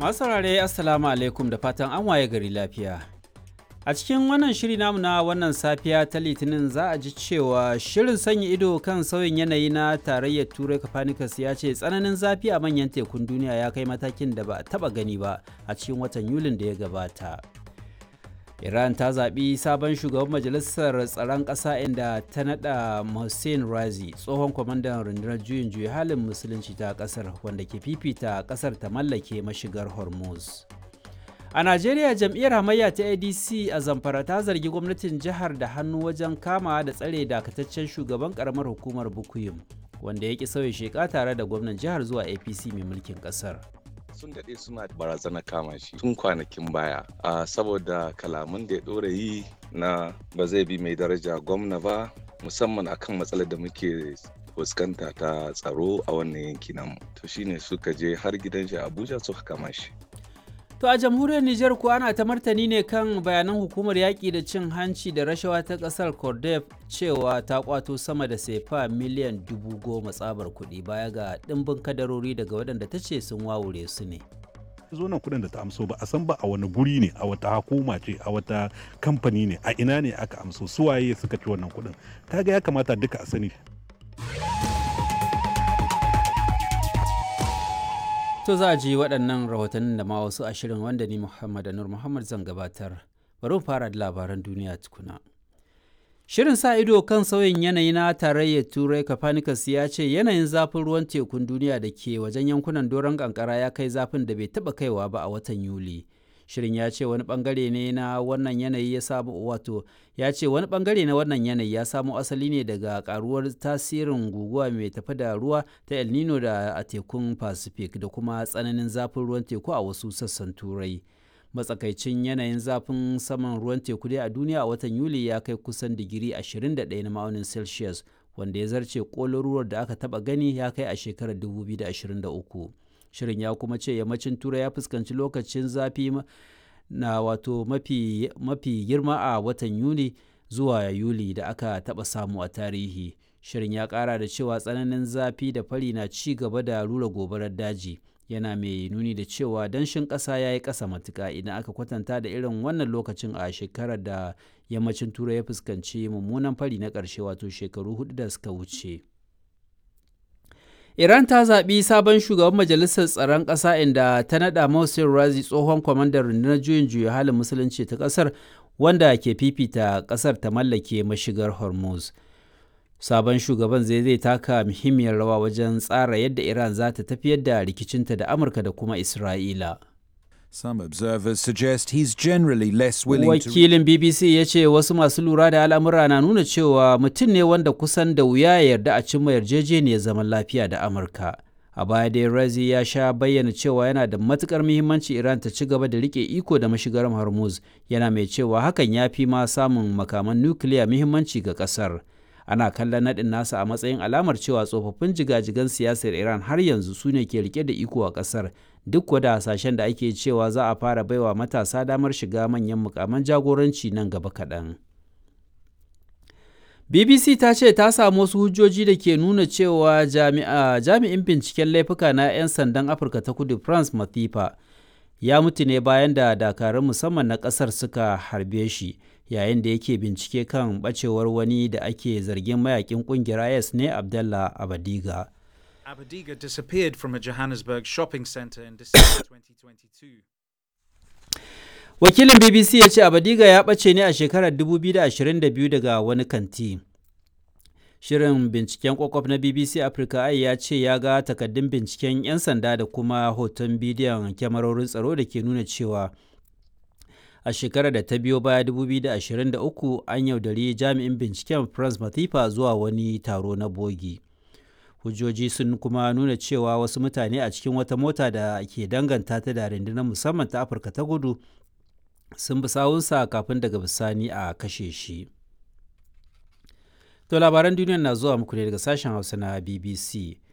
Masu saurare Assalamu alaikum da fatan an waye gari lafiya. A cikin wannan shiri namu na wannan safiya ta Litinin za a ji cewa shirin sanya ido kan sauyin yanayi na tarayyar Turai Copernicus ya ce tsananin zafi a manyan tekun duniya ya kai matakin da ba a taba gani ba a cikin watan Yulin da ya gabata. Iran ta zaɓi sabon shugaban majalisar tsaron ƙasa inda ta naɗa Hussein Razi tsohon kwamandan rundunar juyin juya halin musulunci ta ƙasar wanda ke fifita ƙasar ta mallake mashigar Hormuz. A Najeriya jam'iyyar hamayya ta ADC a Zamfara ta zargi gwamnatin jihar da hannu wajen kama da tsare dakataccen shugaban karamar hukumar Bukuyum wanda ya ki sauya sheka tare da gwamnan jihar zuwa APC mai mulkin ƙasar. sun daɗe suna barazana kama shi tun kwanakin baya a saboda kalaman da ya ɗora yi na ba zai bi mai daraja gwamna ba musamman akan matsalar da muke fuskanta ta tsaro a wannan yanki namu to shine suka je har gidan shi abuja suka kama shi To a jamhuriyar Nijar kuwa ana ta martani ne kan bayanan hukumar yaƙi da cin hanci da rashawa ta ƙasar Cordef cewa ta kwato sama da sefa miliyan dubu goma tsabar kuɗi baya ga ɗimbin kadarori daga waɗanda ta ce sun wawure su ne. zo nan kuɗin da ta amso ba a san ba a wani guri ne a wata hukuma ce a wata kamfani ne a ina ne aka amso suwaye suka ci wannan kuɗin kaga ya kamata duka a sani To za a ji waɗannan rahotannin da ma wasu ashirin wanda ni Muhammad Anur Muhammad zan gabatar. Bari mu fara da labaran duniya tukuna. Shirin sa ido kan sauyin yanayi na tarayyar Turai Copernicus ya ce yanayin zafin ruwan tekun duniya da ke wajen yankunan doron kankara ya kai zafin da bai taɓa kaiwa ba a watan Yuli. Shirin ya ce wani bangare ne na wannan yanayi ya samu wato ya ce wani bangare na wannan yanayi ya samo asali ne daga karuwar tasirin guguwa mai tafi da ruwa ta El Nino da a tekun Pacific da kuma tsananin zafin ruwan teku a wasu sassan Turai. Matsakaicin yanayin zafin saman ruwan teku dai a duniya a watan Yuli ya kai kusan digiri 21 na ma'aunin Celsius wanda ya zarce ƙololuwar da aka taɓa gani ya kai a shekarar 2023. shirin ya kuma ce yammacin turai ya fuskanci lokacin zafi na wato mafi, mafi girma a watan yuni zuwa yuli da aka taɓa samu a tarihi shirin ya ƙara da cewa tsananin zafi da fari na ci gaba da rura gobarar daji yana mai nuni da cewa danshin ƙasa ya yi ƙasa matuƙa idan aka kwatanta da irin wannan lokacin a shekarar da yammacin turai ya fuskanci mummunan fari na ƙarshe wato shekaru hudu da suka wuce. Iran ta zaɓi sabon shugaban majalisar tsaron ƙasa inda ta naɗa Mohsen Razi tsohon kwamandan rundunar juyin juya halin musulunci ta ƙasar wanda ke fifita ƙasar ta mallake mashigar Hormuz. Sabon shugaban zai zai taka muhimmiyar rawa wajen tsara yadda Iran za ta tafiyar da rikicinta da Amurka da kuma Isra'ila. Some observers suggest he's generally less willing Wakilin BBC ya ce wasu masu lura da al'amura na nuna cewa mutum ne wanda kusan da wuya ya yarda a cimma yarjejeniyar zaman lafiya da Amurka. A baya dai Razi ya sha bayyana cewa yana da matukar muhimmanci Iran ta ci gaba da rike iko da mashigar Hormuz, yana mai cewa hakan ya fi ma samun makaman nukiliya muhimmanci ga kasar. Ana kallon naɗin nasa a matsayin alamar cewa tsofaffin jigajigan siyasar Iran har yanzu su ne ke rike da iko a kasar. duk wada hasashen da ake cewa za a fara baiwa matasa damar shiga manyan mukaman jagoranci nan gaba kaɗan. BBC ta ce ta samu wasu hujjoji da ke nuna cewa jami'in binciken laifuka na 'yan sandan Afirka ta kudu France Mathifa ya mutu ne bayan da dakarun musamman na ƙasar suka harbe shi yayin da yake bincike kan ɓacewar wani da ake zargin mayakin ƙungiyar IS ne Abdallah Abadiga. Abadiga disappeared from a Johannesburg shopping center in December 2022. Wakilin BBC ya ce Abadiga ya ɓace ne a shekarar 2022 daga wani kanti. Shirin binciken kwakwaf na BBC Africa ai ya ce ya ga takaddun binciken 'yan sanda da kuma hoton bidiyon kyamarorin tsaro da ke nuna cewa a shekarar da ta biyo baya 2023 an yaudari jami'in binciken France Mathifa zuwa wani taro na bogi. hujjoji sun kuma nuna cewa wasu mutane a cikin wata mota da ke danganta ta da rundunar musamman ta afirka ta gudu sun bi sawunsa kafin daga bisani a kashe shi to labaran duniya na zuwa muku ne daga sashen hausa na bbc